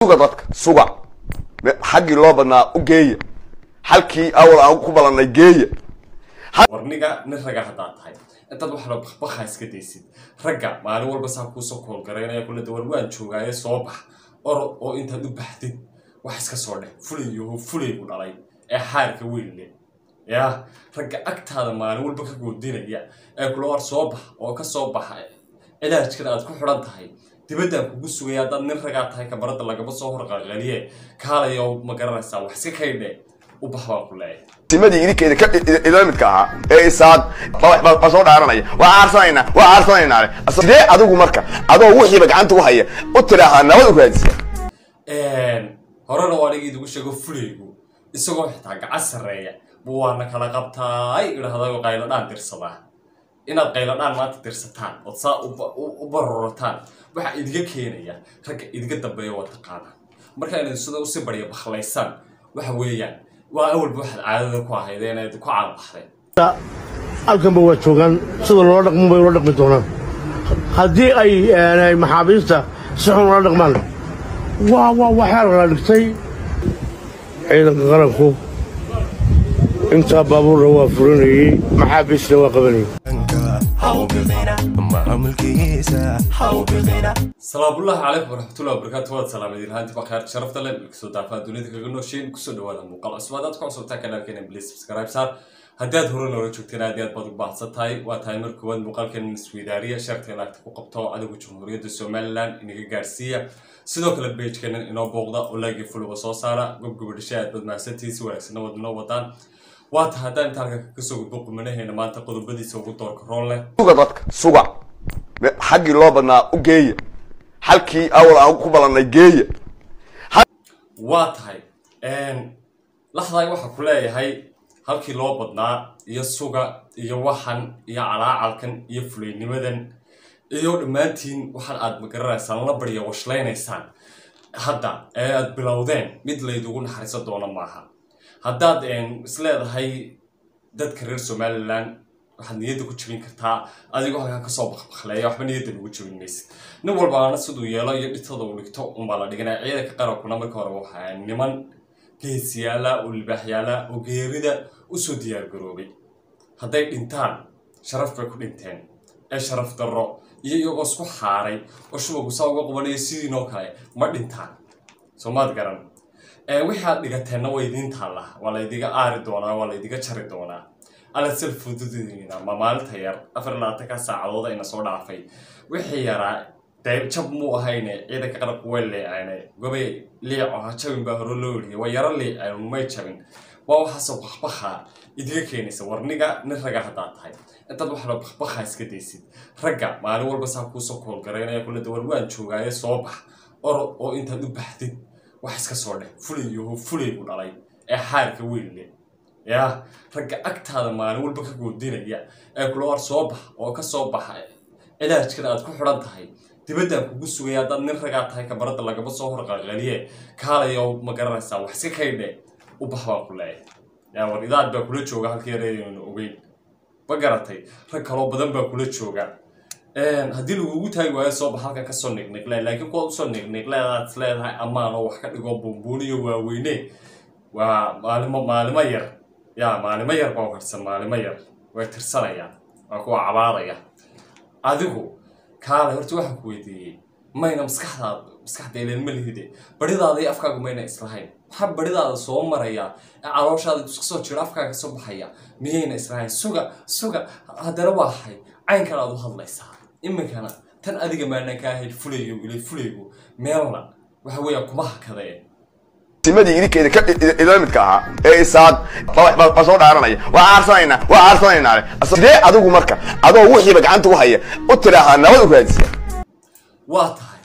suga dadka suga xaggii loo badnaa u geeya halkii awal aan ku balannay geeya warniga nin raga haddaad tahay intaad wax la bakbakha iska daysid ragga maalin walba saa kuusoo koolgaraynaya kula dawal waan joogaaye soo bax orod oo intaad u baxdid wax iska soo dheh fulayaho fulaygu dhalay ee xaarka weynle yaa ragga agtaada maalin walba ka goodinaya ee kula war soo bax oo ka soo baxa cilaajkan aad ku xidhan tahay dibaddaan kugu sugaya haddaad nin ragaa tahay kabaradda lagama soo horqalqaliye kaalayo ma garanaysaa wax iska kaydhe u bax baan ku leeyahay simadii idinkeeda ka idila midka ahaa ee isaad baa soo dhaaranaya waa aarsanaynaa waa aarsanaynaa le sidee adigu marka adoo wixiiba gacanta u haya u tidhaahaa nabad u raadisa horena waa aniga idigu sheego fulaygu isagoo xitaa gacan sarreeya buu waana kala qabtaay idhahdayoo qayladhaan dirsadaa inaad qayladhaan maanta dirsataan ood saa u barorotaan waxaa idiga keenaya ragga idiga dambeeya waa taqaanaa marka inaad sida usi barya bakhlaysaan waxa weeyaan waa awalba waxaad caadada ku ahayd inaad ku caanbaxdeen halkanba waa joogaan sida loola dhaqmo bay ula dhaqmi doonaan haddii ay maxaabiista si xun ula dhaqmaan waa waa waxaa la dhigtay ciidanka qaranku intaa baabuurna waa furinayey maxaabiisna waa qabanayey salaamullahi calaykum waraxmatullahi wabarakaatu waad salaamaydin haanti baa khayr sharafta leh kasoo daafaa dunida kaga noosheyn kusoo dhawaada muuqaal cusub haddaad ku cusubtaa kanaalkeena please subscribe saar haddii aad hore noola joogteen aad iyo aad baad u baahsan tahay waa tahay mar koowaad muuqaalkeena isweydaariya sharka laagta ku qabto adigu jamhuuriyadda somaliland inaga gaarsiiya sidoo kale bejkeena inoo booqda oo laagii fuluba soo saara gobgoba dhashay aad baad mahadsantihiin si wanaagsanna waad inoo wadaan waa tahay haddaan inta halka kasoo gudbo qumanaheena maanta qodobadiisa ugu doorka roon leh suga dadka suga xaggii loo badnaa u geeya halkii awal aan ku balannay geeya waa tahay laxdaay waxaa ku leeyahay halkii loo badnaa iyo suga iyo waxan iyo calaacalkan iyo fulaynimadan iyo dhammaantiin waxaan aad magaranaysaan la barya washleynaysaan hadda ee aad bilowdeen mid laydugu naxariiso doono maaha haddaad isleedahay dadka reer somaliland waxaad niyadda ku jebin kartaa adigoo halkaa kasoo bakbakleeya waxba niyadda lagu jebin maysid nin walbaana siduu yeelo iyo dhitada uu dhigto unbaa la dhiganaya ciidanka qarankuna marka hore waxaa niman geesiyaala oo libaaxyaala oo geerida usoo diyaar garoobay hadday dhintaan sharaf bay ku dhinteen ee sharaf darro iyo iyagoo isku xaaray oo shubagu saa uga qabanaya sidiinoo kale ma dhintaan soo maad garan wixii aad dhigateenna waa idiin taallaa waa laydiga aari doonaa waa laydiga jari doonaa alla sal fududina ma maalinta yar afar labaatanka saacadood ayna soo dhaafay wixii yaraa dee jab muu ahayne ciidanka qarabku way leecayne gobay liico ha jabin baa hore loo yidhi waa yaro liicayn may jabin waa waxaasoo bakbakha idiga keenaysa warniga nin raga haddaad tahay intaad wax la bakbakha iska daysid ragga maalin walba saa kuusoo koolgaraynaya kula dawal waan joogaaye soo bax orod oo intaad u baxdid wax iska soo dheh fulayaho fulaygu dhalay ee xaarka weynle yaa ragga agtaada maalin walba ka goodinaya ee kula war soo bax oo ka soo baxa cilaajkan aad ku xidhan tahay dibaddaan kugu sugaya haddaad nin ragaa tahay kabaradda lagama soo horqalqaliye kaalayo ma garanaysaa wax iska kaydhe u bax baan ku leeyahay yaa war idaad baa kula jooga halka yareedaynu ogeyn ma garatay rag kaloo badan baa kula jooga haddii lagugu taagi waayo soo bax halkan kasoo niqniqle laakiin kuwaad usoo niqniqleedaad is leedahay ammaan oo wax ka dhigo buunbuuniyo waaweyne waa maalimo maalimo yar yaa maalimo yar baa harsan maalimo yar way tirsanayaan waa kuwa cabaadaya adigu kaale horta waxaan ku weydiiyey mayna maskaxdaada maskaxda ileen ma lihide baridaada iyo afkaagu mayna islahayn waxaa baridaada soo maraya ee calooshaada iska soo jiro afkaaga kasoo baxaya miyayna islahayn suga suga haddana waa hay caynkan aad u hadlaysaa iminkana tan adiga maanaan ka ahayd fulayo ilay fulaygu meelna waxa weeyaan kuma hakadee simadii idinkeeda ka idila midka ahaa ee isaad baa soo dhaaranaya waa aarsanaynaa waa aarsanaynaa le sidee adigu marka adoo wixiiba gacanta u haya u tidhaahaa nabad u raadisa waa tahay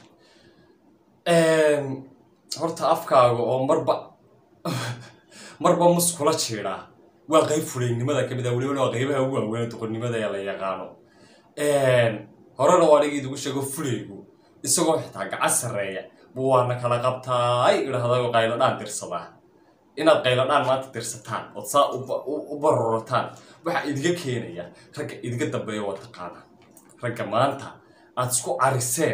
horta afkaaga oo marba marba muskula jiidhaa waa qayb fulaynimada kamid ah weliba waa qaybaha ugu waaweyn doqonnimada ee la yaqaano horena waa aniga idigu sheego fulaygu isagoo xitaa gacan sarreeya buu waana kala qabtaay idhahdayoo qayladhaan dirsadaa inaad qayladhaan maanta dirsataan ood saa u barorotaan waxaa idiga keenaya ragga idiga dambeeya waa taqaanaa ragga maanta aad isku cariseen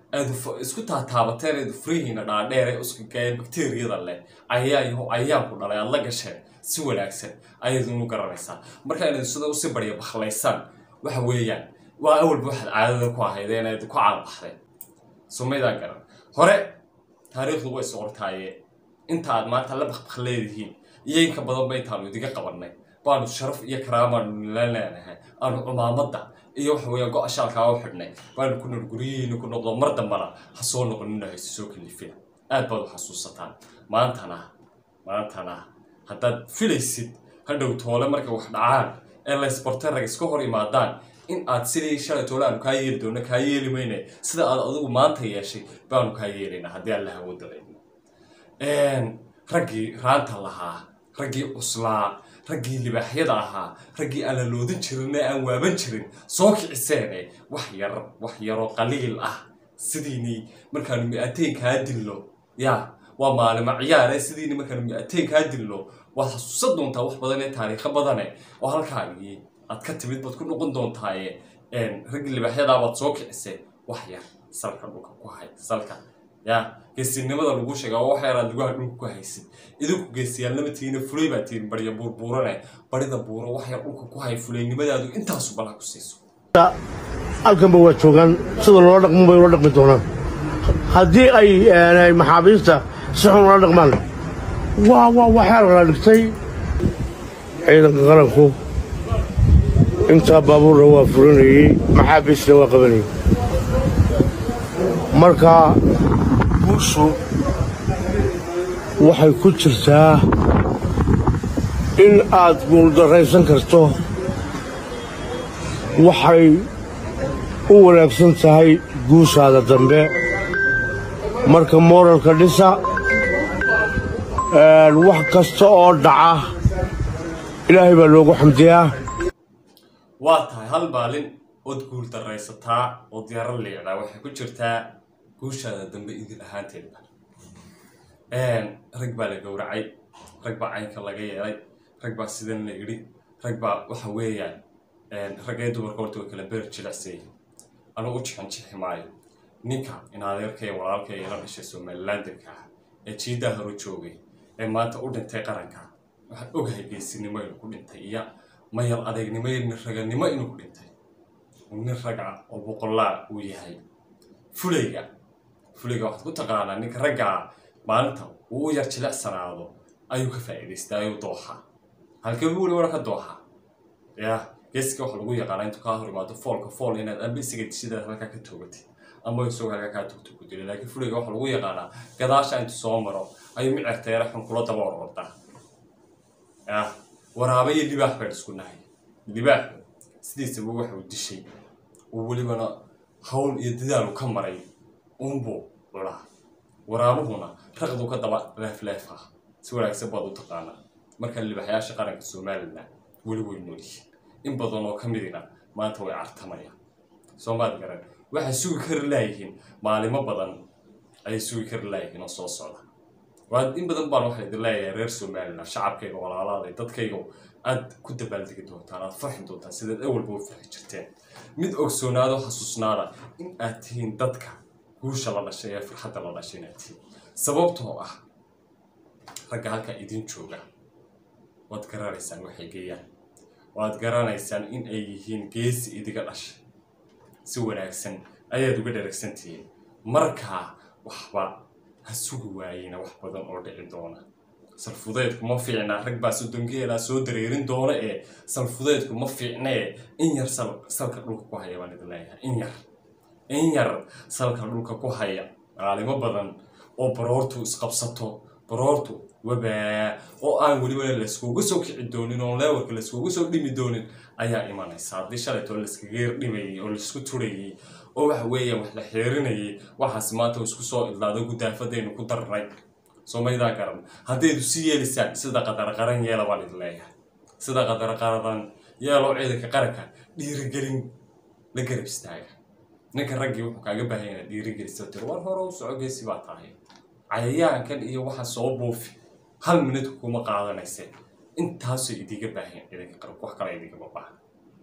aad isku taataabateen eed furihiina dhaadheer ee uskaga ee bakteriyada leh ayaa yaho ayaanku dhalay aad la gasheen si wanaagsan ayaad inu garanaysaa marka inaad sida usii barya baklaysaan waxa weeyaan waa awalba waxaad caadada ku ahaydeen eed ku caanbaxdeen sumaydaan garan hore taariikhdu way socortaaye inta aad maanta la bakbak leedihiin iyo inka badanba intaanu idiga qabanay baanu sharaf iyo karaamaanu nila leenahay aanu cumaamadda iyo waxa weeyaan go-a shaalkaa u xidhnay baanu ku nool guryihiina ku noqdo mar dambana ha soo noqonina hayse soo kalifina aad baad u xasuusataan maantana maantana haddaad filaysid hadhow toole markay wax dhacaan ee laysbartay rag iska hor imaadaan in aad sidii shalay toole aanu kaa yeeli doonno kaa yeeli mayne sida aad adigu maanta yeeshay baanu kaa yeelaynaa haddii aan la hawoodadayno raggii raanta lahaa raggii cuslaa raggii libaaxyada ahaa raggii aan la loodin jirin ee aan waaban jirin soo kiciseene wax yar wax yaroo qaliil ah sidiinii markaanu mi-ateen kaa dillo ya waa maalimo ciyaare sidiini markaanu mi-ateen kaa dillo waad xasuusan doontaa wax badan ee taariikho badane oo halkaagii aad ka timid baad ku noqon doontaaye raggii libaaxyadaa baad soo kicisee wax yar salka dhulka ku hay salka ya geesinimada lagu sheega waa wax yaraad lugaha dhulka ku haysid idinku geesiyaalnama tihiina fulay baa tihin barya buurbuurane barida buuro wax yar dhulka ku hay fulaynimadaadu intaasu balaha ku siiso halkanba waa joogaan sida loola dhaqmo bay ula dhaqmi doonaan haddii ay maxaabiista si xun ula dhaqmaan waa waa waxaa la dhigtay ciidanka qaranku intaa baabuurna waa furinayey maxaabiisna waa qabanayey marka guushu waxay ku jirtaa in aad guuldarraysan karto waxay u wanaagsan tahay guushaada dambe marka mooralka dhisa wax kasta oo dhaca ilaahay baa loogu xamdiyaa waa tahay hal maalin ood guul daraysataa oo diyaaro liicdaa waxay ku jirtaa guushaada dambe idin ahaanteedba rag baa la gowracay rag baa caynka laga yeelay rag baa sidan la idhi rag baa waxa weeyaan raggee dumarka horta way kala beer jilicsayihin anugu u jixin jixi maayo ninka in adeerkaya walaalkaya ila dhashay somalilandanka ah ee jiidaa hore joogay ee maanta u dhintay qaranka waxaan ogahay geesinimo inuu ku dhintay iyo mayal adeegnimo iyo nin raganimo inuu ku dhintay nin raga oo boqolaa uu yahay fulayga fulayga waxaad ku taqaanaa ninka raggaa maalinta uu u yar jilicsanaado ayuu ka faa'iidaystaa ayuu dooxa halkee buu weli wara ka dooxa ya geeska waxa lagu yaqaanaa intuu kaa hor imaado foolka fool inaad amba isaga dishidaad halkaa ka toogatid ama isagoo halkaa kaa togto ku dilo laakiin fulayga waxa lagu yaqaanaa gadaasha intuu soo maro ayuu micirteera xun kula daba orordaa ya waraaba iyo libaax baan isku nahay libaaxu sidiisaba waxa uu dishay oo welibana hawl iyo dadaalu ka maray uunbuu culaa waraabuhuna raqdu ka daba leefleef ah si wanaagsan baad u taqaanaa marka libaxyaasha qaranka somalilan weli way noolyihiin in badan oo ka midina maanta way cartamayaan soomaad garan waxay sugi kari laayihiin maalimo badan ayay sugi kari laayihiin oo soo socda waa in badan baan waxaa idin leeyahay reer somalilan shacabkayga walaalaaday dadkayga aad ku dabaaldegi doontaan aad farxi doontaan sidaad awalba u farxi jirteen mid ogsoonaado xasuusnaada in aad tihiin dadka guusha la dhashay ee farxadda la dhashay inaad tihiin sababtoo ah ragga halkaa idin jooga waad garanaysaan waxay geeyaan waad garanaysaan in ay yihiin geesi idiga dhashay si wanaagsan ayaad uga dharagsan tihiin markaa waxba ha sugi waayina wax badan oo dhici doona salfudeedku ma fiicna rag baa sodongeelaa soo dareerin doona ee salfudeedku ma fiicnee in yar salka dhulka ku haya baan idin leeyahay in yar in yar salka dhulka ku haya maalimo badan oo baroortu isqabsato baroortu wabaa oo aan weliba layskuga soo kici doonin oo leewarka layskuga soo dhimi doonin ayaa imanaysa haddii shalaytoo layskaga yar dhimayay oo laysku turayay oo waxa weeyaan wax la xeerinayay waxaas maanta isku soo idlaado gudaafadaynu ku darnay soomaydaa garan haddaydu si yeelisaan sida qadarqaran yeela baan idin leeyahay sida qadarqaradan yeeloo ciidanka qaranka dhiirigelin la garab istaaga ninka raggii wuxuu kaaga baahan yahay dhiirigeliso tir war hore u soco geesi baa tahay cayayaankan iyo waxa soo buufi hal minute kuma qaadanayse intaasoo idiga baahan ciidanka qaranka wax kale idigama baahan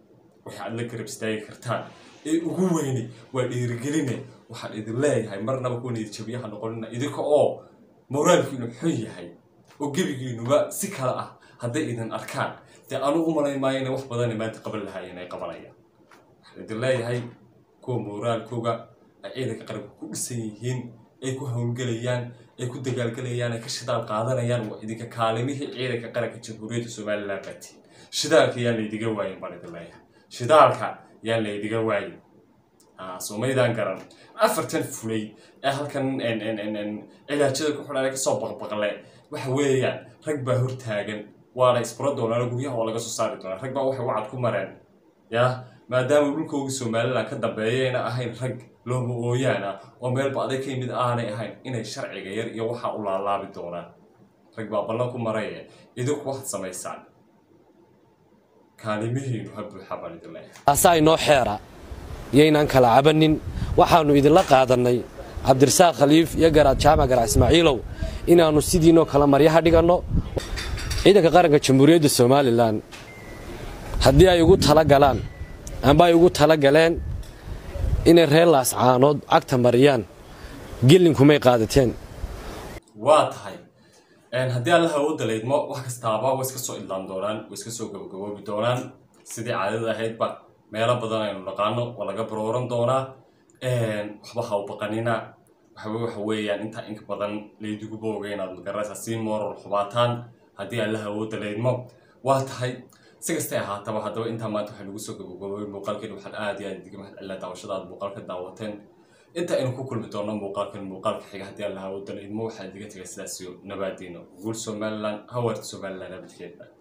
waxay aad la garab istaagi kartaan ee ugu weyne waa dhiirigeline waxaan idin leeyahay marnaba kuwa niyadjabiyaha noqonina idinka oo moraalkiinu xun yahay oo gebigiinuba si kale ah hadday idin arkaan dee anu u malayn maayo inay wax badan maanta qaban lahaayeen ay qabanayaan waxaan idin leeyahay kuwa moraalkooga ay ciidanka qaranka ku dhisan yihiin ay ku howlgelayaan ay ku dagaalgelayaan ay ka shidaal qaadanayaan waa idinka kaalimihii ciidanka qaranka jamhuuriyadda somalilan baatiin shidaalka yaan laydiga waayin baan idin leeyahay shidaalka yaan laydiga waayin soomaydaan garan afartan fulay ee halkan cilaajada ku xidhan ee kasoo baqbaqle waxa weeyaan rag baa hortaagan waana isbaro doonaan guryaha waa laga soo saari doonaa rag baa waxay wacad ku mareen ya maadaama dhulkoogii somalilan ka dambeeyayna ahayn rag looma ooyaan ah oo meelba aday ka yimid aanay ahayn inay sharciga yar iyo waxaa u laalaabi doonaan rag baa ballan ku maraye idinku waxaad samaysaan kaalimihiinu ha buuxa baan idin leeyahay taasaa inoo xeera iyaynaan kala cabanin waxaannu idinla qaadannay cabdirasaaq khaliif iyo garaad jaamac garac ismaaciilow inaannu sidiinoo kala maryaha dhiganno ciidanka qaranka jamhuuriyadda somalilan haddii ay ugu tala galaan amba ay ugu tala galeen inay reer laascaanood cagta mariyaan gelinkumay qaadateen waa tahay haddii alla hawooda laydmo wax kastaaba way iska soo idlaan doonaan way iska soo gabagaboobi doonaan sidii caadada ahaydba meelo badan aynu naqaano waa laga barooran doonaa waxba ha u baqanina waxawe waxa weeyaan intaa inka badan laydigu booga inaad magaraysa sii mooral xubaataan haddii alla hawooda laydmo waa tahay si kastay ahaataba haddaba intaa maanta waxaa lagu soo gabagaboobay muuqaalkeeni waxaan aad iyo aad idiga mahad celina daawashada aad muuqaalka daawateen inta aynu ku kulmi doono muuqaalkan muuqaalka xiga haddii alla hawooda laydmo waxaa idiga tegay sidaas iyo nabaadiino guul somaliland hawarta somaliland abadkeeda